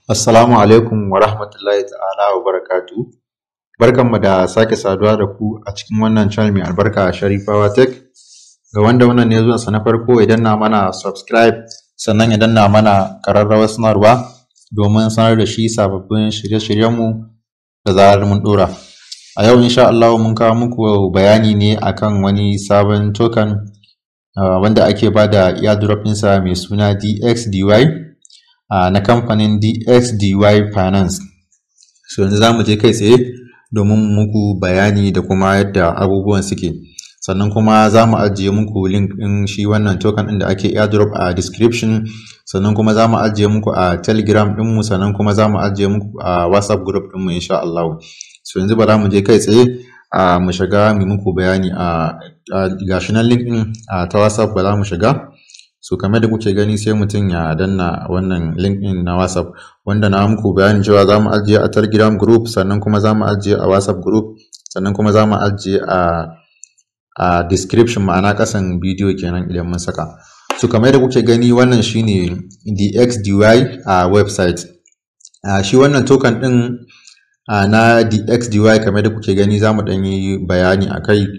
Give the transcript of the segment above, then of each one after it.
Assalamu alaikum wa rahmatullahi ta'ala wa barakatu. Barkanmu da sake saduwa da ku a cikin wannan channel mai albarka Sharifawa Tech. Ga wanda wannan ne zuwansa na farko idan na mana subscribe sannan idan na mana kararrawar sanarwa domin sanar da shi sababbin shirye-shiryenmu da zarar mun ɗora. A yau insha Allah mun kawo muku bayani ne akan wani sabon token uh, wanda ake ba da airdrop ɗinsa mai suna DXDY. Uh, na kamfanin DXDY Finance. So yanzu za mu je kai tsaye domin muku bayani da kuma yadda abubuwan suke. Sannan kuma za mu ajiye muku link ɗin shi wannan token ɗin da ake airdrop a description. Sannan kuma za mu ajiye muku a Telegram ɗinmu sannan kuma za mu ajiye muku a WhatsApp group ɗinmu insha Allah. So yanzu ba za mu je kai tsaye a mu shiga mu muku bayani a gashi nan link ɗin ta WhatsApp ba za mu shiga. so kamar da kuke gani sai mutum ya danna wannan link din na whatsapp wanda na muku bayanin cewa za mu ajiye a telegram group sannan kuma za mu ajiye a whatsapp group sannan kuma za mu ajiye a a description ma'ana kasan bidiyo kenan idan mun saka so kamar da kuke gani wannan shine dxdy a website a shi wannan token din a na dxdy kamar da kuke gani za mu ɗan yi bayani a kai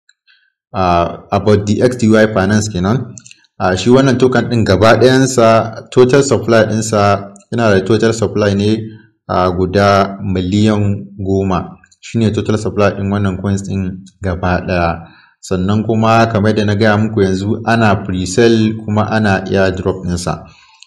about dxdy finance kenan a shi wannan token ɗin gaba ɗayansa total supply ɗinsa yana da total supply ne a guda miliyan goma shine total supply ɗin wannan coins ɗin gaba ɗaya sannan kuma kamar da na gaya muku yanzu ana pre-sale kuma ana airdrop ɗinsa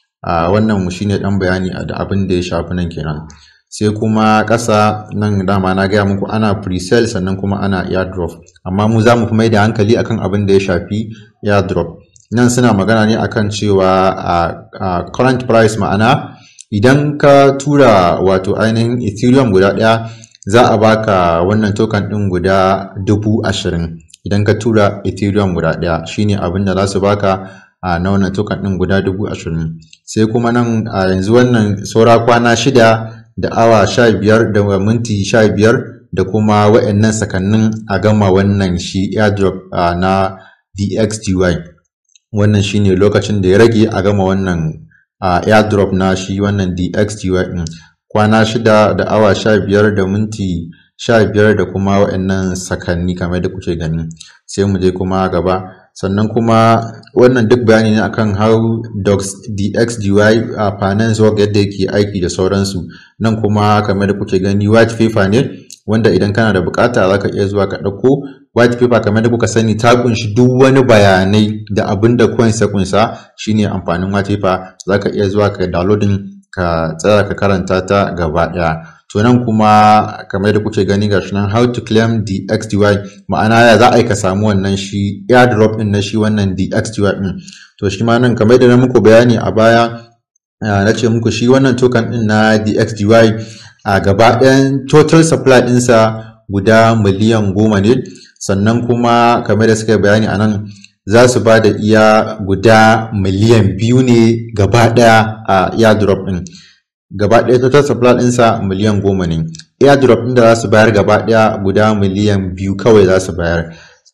a wannan shine ɗan bayani da abin da ya shafi nan kenan sai kuma ƙasa nan dama na gaya muku ana pre-sale sannan kuma ana airdrop amma mu za mu fi mai da hankali akan abin da ya shafi airdrop nan suna magana ne akan cewa a current price ma'ana idan ka tura wato ainihin ethereum guda ɗaya za a baka wannan token ɗin guda dubu ashirin idan ka tura ethereum guda ɗaya shine abin da za su baka a na wannan token ɗin guda dubu ashirin sai kuma nan a yanzu wannan saura kwana shida da awa sha biyar da minti sha biyar da kuma wa'annan sakannin a gama wannan shi airdrop na dxdy wannan shine lokacin da ya rage a gama wannan uh, airdrop na shi wannan DXTY din kwana shida da awa sha biyar da minti sha biyar da kuma waɗannan sakanni kamar da kuke gani sai mu je kuma gaba sannan kuma wannan duk bayani ne akan how docs DXDY a uh, finance work yadda yake aiki da sauransu nan kuma kamar da kuke gani white paper ne wanda idan kana da bukata za ka iya zuwa ka ɗauko white paper kamar da kuka sani ta kunshi duk wani bayanai da abin da coins ya kunsa shine amfanin white paper za ka iya zuwa ka downloading ka tsaya ka karanta ta gaba ɗaya to nan kuma kamar da kuke gani gashi nan how to claim the xdy ma'ana ya za a yi ka samu wannan shi airdrop din na shi wannan dxdy din to shi ma nan kamar da na muku bayani a baya na ce muku shi wannan token din na dxdy a gaba ɗayan total supply ɗinsa guda miliyan goma ne sannan kuma kamar da suka bayani a nan za su ba da iya guda miliyan biyu ne gaba ɗaya a airdrop ɗin gaba ɗaya total supply ɗinsa miliyan goma ne airdrop ɗin da za su bayar gaba ɗaya guda miliyan biyu kawai za su bayar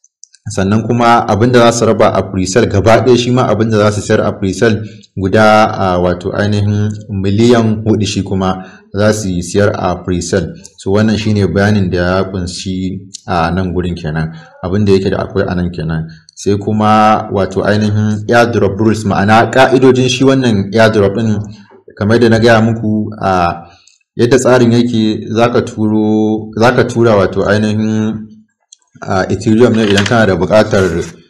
sannan kuma abinda za su raba a presale gaba ɗaya shi ma abinda za su sayar a presale guda a wato ainihin miliyan hudu shi kuma za su siyar a presale so wannan shine bayanin da ya kunshi a nan gurin kenan abinda yake da akwai a nan kenan sai kuma wato ainihin airdrop rules ma'ana ka'idojin shi wannan airdrop din kamar da na gaya muku a yadda tsarin yake zaka turo zaka tura wato ainihin a uh, ethereum ne idan kana da buƙatar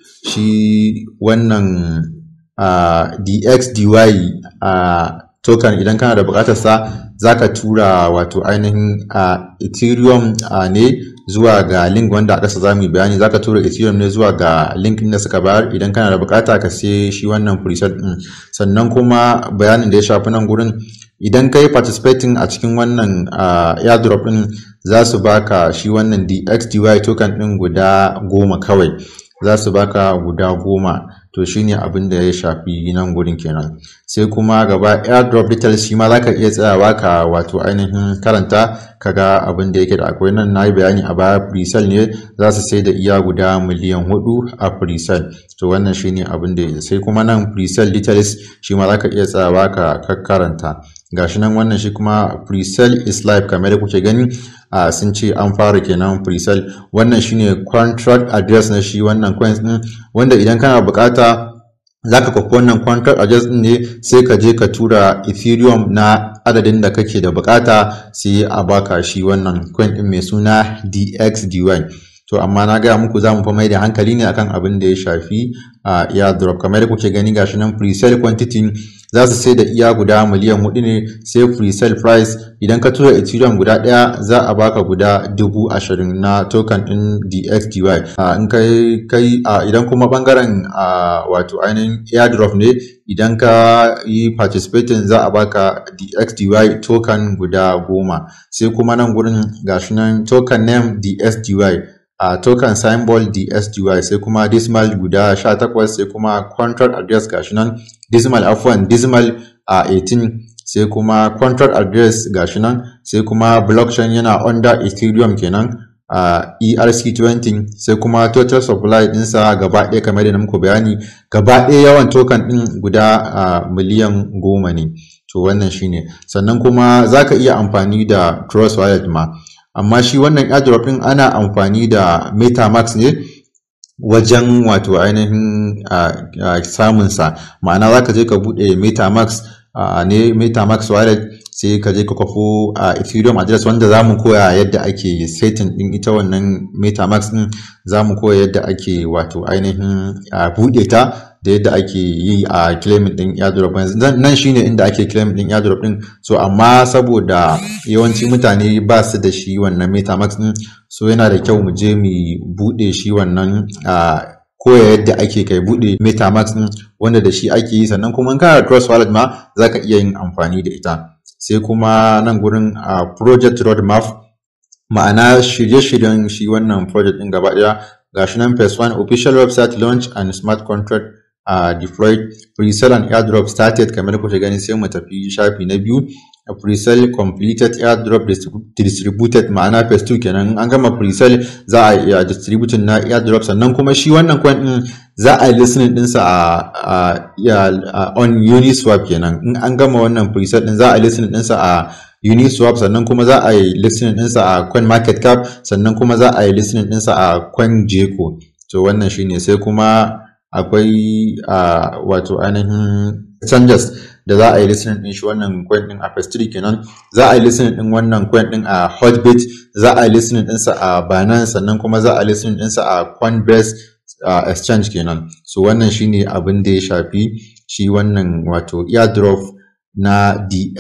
shi wannan uh, dxdy a uh, token idan kana da buƙatar sa zaka tura wato ainihin a ethereum ne zuwa ga link wanda a ƙasa za mu yi bayani zaka tura ethereum ne zuwa ga link ɗin da suka bayar idan kana da buƙata ka sai shi wannan preset ɗin sannan kuma bayanin da ya shafi nan gurin idan ka yi participating a cikin wannan airdrop ɗin za su baka shi wannan dxdy token ɗin guda goma kawai za su baka guda goma to shine abin da ya shafi nan gurin kenan sai kuma gaba airdrop details shi ma zaka iya tsayawa ka wato ainihin karanta kaga abin da yake da akwai nan na yi bayani a baya presale ne za su sai da iya guda miliyan hudu a presale to wannan shine abin da sai kuma nan presale details shi ma zaka iya tsayawa ka karanta gashi nan wannan shi kuma pre-sale is live kamar da kuke gani a sun ce an fara kenan pre-sale wannan shine contract address na shi wannan coins din wanda idan kana bukata zaka kwafi wannan contract address din ne sai ka je ka tura ethereum na adadin da kake da bukata sai a baka shi wannan coin din mai suna dxdy to amma na gaya muku za mu fa mai da hankali ne akan abin da ya shafi a airdrop kamar da kuke gani gashi nan pre-sale quantity za su sai da iya guda miliyan hudu ne sai pre-sale price idan ka tura ethereum guda daya za a baka guda dubu ashirin na token din dxdy in kai kai idan kuma bangaren wato ainihin airdrop ne idan ka yi participating za a baka dxdy token guda goma sai kuma nan gurin gashi nan token name dsdy a token symbol dsdy sai kuma decimal guda 18 sai kuma contract address gashi nan decimal afwan decimal a 18 sai kuma contract address gashi nan sai kuma blockchain yana under ethereum kenan a erc20 sai kuma total supply dinsa gaba ɗaya kamar da muku bayani gaba ɗaya yawan token ɗin guda miliyan goma ne to wannan shine sannan kuma zaka iya amfani da trust wallet ma amma shi wannan airdrop din ana amfani da metamax ne wajen wato ainihin samun sa ma'ana zaka je ka bude metamax ne metamax wallet sai ka je ka kwafo a ethereum address wanda za mu koya yadda ake setting din ita wannan metamax din za mu koya yadda ake wato ainihin bude ta da yadda ake yi a claiming din airdrop nan shine inda ake claiming din airdrop din so amma saboda yawanci mutane ba su da shi wannan metamax din so yana da kyau mu je mu bude shi wannan koya yadda ake kai bude metamax din wanda da shi ake yi sannan kuma in kana da trust wallet ma zaka iya yin amfani da ita sai kuma nan gurin a project roadmap ma'ana shirye-shiryen shi wannan project din gaba daya gashi nan phase 1 official website launch and smart contract uh, deployed pre-sale and airdrop started kamar kuke gani sai mu tafi shafi na biyu pre-sale completed airdrop distributed ma'ana phase 2 kenan an gama pre-sale za a iya distributing na airdrop sannan kuma shi wannan coin din za a yi listening dinsa a, a, on uniswap kenan in an gama wannan pre-sale din za a yi listening dinsa a uniswap sannan kuma za a yi listening dinsa a coin market cap sannan kuma za a yi listening dinsa a coin jeco to wannan shine sai kuma akwai uh, wato ainihin changes da za a yi listening din shi wannan coin din a pastry kenan za a yi listening din wannan coin din a hotbit za a yi listening din sa a binance sannan kuma za a yi listening din sa a coinbase uh, exchange kenan so wannan shine abin da ya shafi shi wannan wato airdrop na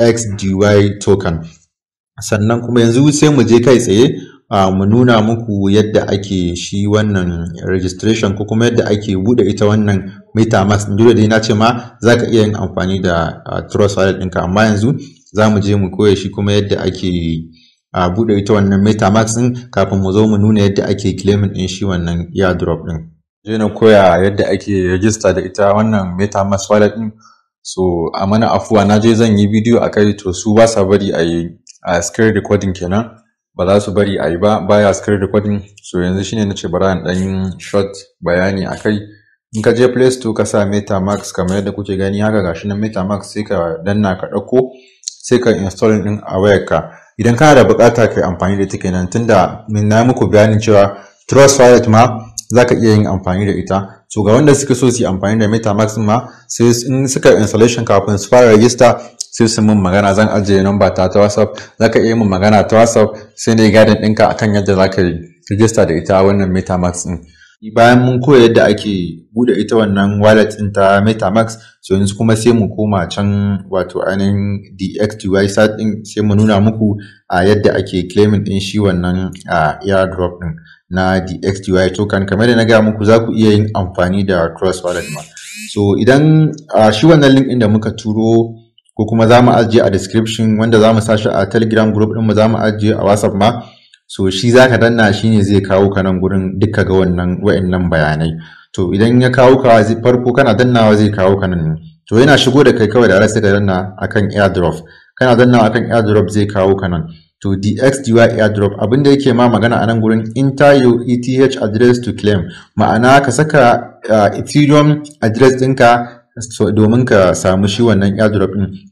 dxdy token sannan kuma yanzu sai mu je kai tsaye Uh, mu nuna muku yadda ake shi wannan registration ko kuma yadda ake bude ita wannan metamask dole dai na ce ma za ka iya yin amfani da uh, trust wallet ɗinka amma yanzu za mu je mu koya shi kuma yadda ake uh, bude ita wannan metamask ɗin kafin mu zo mu nuna yadda ake claiming ɗin shi wannan airdrop ɗin je na koya yadda ake register da ita wannan metamask wallet ɗin so a mana afuwa na je zan yi bidiyo a kai to su ba sa bari a yi a screen recording kenan ba za su bari a yi ba baya screen recording so yanzu shine nace bara in dan short bayani akai in ka je play store ka sa metamax kamar yadda kuke gani haka gashi nan metamax sai ka danna ka dauko sai ka install din a wayarka idan kana da bukata kai amfani da ita kenan tunda min na muku bayanin cewa trust wallet ma zaka iya yin amfani da ita so ga wanda suka so su yi amfani da metamax ma sai in suka installation kafin su fara register sai su min magana zan ajiye namba ta ta whatsapp zaka iya min magana ta whatsapp sai ne gadin ɗinka akan yadda zaka yi register da ita wannan metamax din bayan mun koya yadda ake bude ita wannan wallet din ta metamax so yanzu kuma sai mu koma can wato ainihin dxdy site din sai mu nuna muku a yadda ake claiming din shi wannan airdrop din na dxdy token kamar da na gaya muku za ku iya yin amfani da trust wallet ma so idan shi wannan link din da muka turo ko kuma za mu ajiye a description wanda za mu sashi a telegram group din mu za mu ajiye a whatsapp ma so shi za ka danna shi ne zai kawo ka nan gurin duka ga wannan wa'annan bayanai to idan ya kawo ka farko kana dannawa zai kawo ka nan to yana shigo da kai kawai da sai ka danna akan airdrop kana dannawa akan airdrop zai kawo ka nan to dxdy airdrop abinda yake ma magana a nan gurin enter your eth address to claim ma'ana ka saka uh, ethereum address ɗinka so, domin ka samu shi wannan airdrop ɗin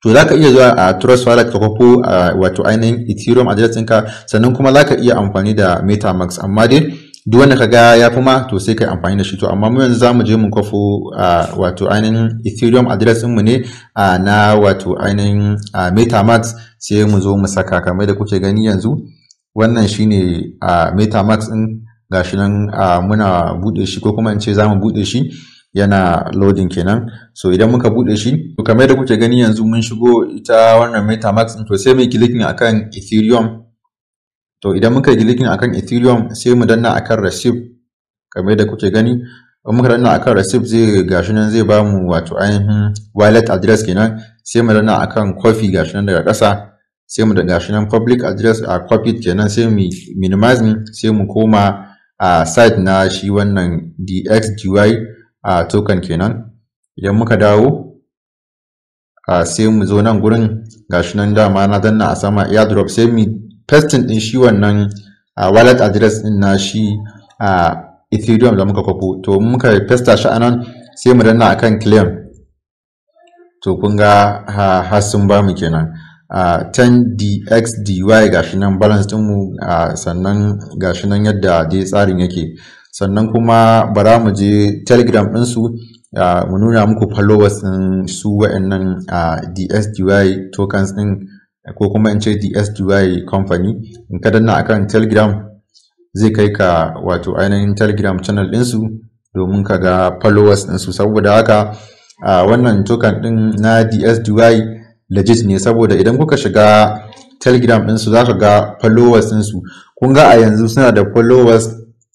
to za ka iya zuwa a trust wallet ka kwafo wato ainihin ethereum address ɗinka sannan kuma za ka iya amfani da metamax amma dai duk wanda ka ga ya fi ma to sai kai amfani da shi to amma mu yanzu za mu je mu kwafo wato ainihin ethereum address ɗinmu ne na wato ainihin metamax sai mu zo mu saka kamar da kuke gani yanzu wannan shine metamax ɗin gashi nan muna buɗe shi ko kuma in ce za mu buɗe shi yana loading kenan so idan muka bude shi to kamar da kuke gani yanzu mun shigo ita wannan metamax to sai mu clicking akan ethereum to idan muka clicking akan ethereum sai mu danna akan receive kamar da kuke gani in muka danna akan receive zai gashi nan zai bamu wato ainihin wallet address kenan sai mu danna akan copy gashi nan daga ƙasa sai mu da gashi nan public address a copy kenan sai mu minimizing sai mu koma a site na shi wannan dxgy a token kenan idan muka dawo a sai mu zo nan gurin gashi nan dama na danna a sama airdrop sai mu pasting din shi wannan wallet address din na shi a ethereum da muka kwafo to muka pasta shi anan sai mu danna akan claim to kun ga har sun ba mu kenan a 10dxdy gashi nan balance dinmu sannan gashi nan yadda dai tsarin yake sannan kuma bara mu je telegram ɗinsu mu nuna muku followers ɗin su wa'annan dsdy tokens ɗin ko kuma in ce dsdy company in ka danna akan telegram zai kai ka wato ainihin telegram channel ɗinsu domin ka ga followers ɗinsu saboda haka wannan token ɗin na dsdy legit ne saboda idan kuka shiga telegram ɗinsu za ka ga followers ɗinsu kun ga a yanzu suna da followers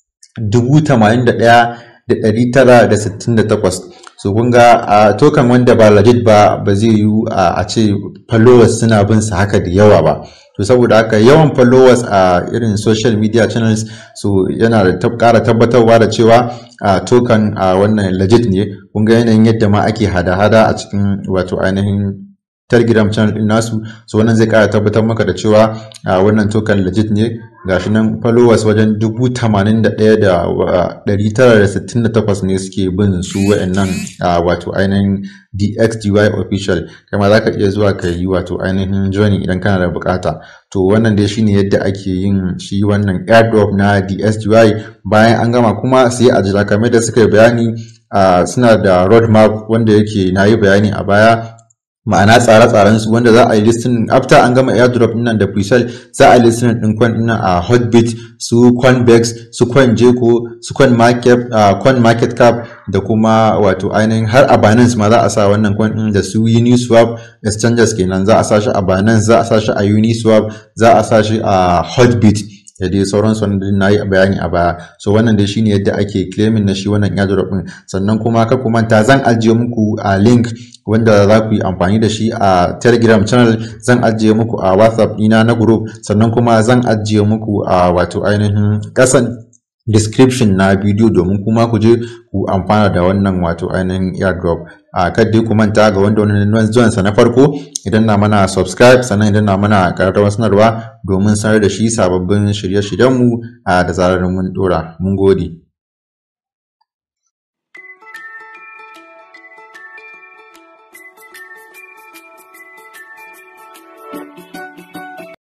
81,968 so kun ga a token wanda ba legit ba ba zai yi a ce followers suna bin sa haka da yawa ba to saboda haka yawan followers a irin social media channels so yana da kara tabbatarwa da cewa a token a wannan legit ne kun ga yanayin yadda ma ake hada-hada a cikin wato ainihin telegram channel din nasu so wannan zai kara tabbatar maka da cewa a wannan token legit ne gashi nan followers wajen dubu tamanin da ɗaya da ɗari tara da sittin da takwas ne suke bin su wa'annan wato ainihin dxgy official kama za ka iya zuwa ka yi wato ainihin joining idan kana da bukata to wannan dai shine yadda ake yin shi wannan airdrop na dsgy bayan an gama kuma sai a jira kamar da suka yi bayani suna da roadmap wanda yake na yi bayani a baya ma'ana tsare-tsaren su wanda za a yi listin after an gama airdrop din nan da presale za a yi listin din coin din a hotbit su coinbex su coinjeko su coin market uh, coin market cap da kuma wato ainihin har a binance ma za a sa wannan coin din da su uniswap exchanges kenan za a sa shi a binance za a sa shi a uniswap za a sa shi a hotbit da dai sauransu wanda na yi bayani a baya so wannan dai shine yadda ake claiming na shi wannan airdrop din sannan kuma ka ku manta zan ajiye muku a link wanda za ku yi amfani da shi a telegram channel zan ajiye muku a whatsapp ina na group sannan kuma zan ajiye muku a wato ainihin kasan description na bidiyo domin kuma ku je ku amfana da wannan wato ainihin airdrop a kadai ku manta ga wanda wani zuwan sa na farko idan na mana subscribe sannan idan na mana kararrawar sanarwa domin sanar da shi sababbin shirye-shiryenmu da zarar mun dora mun gode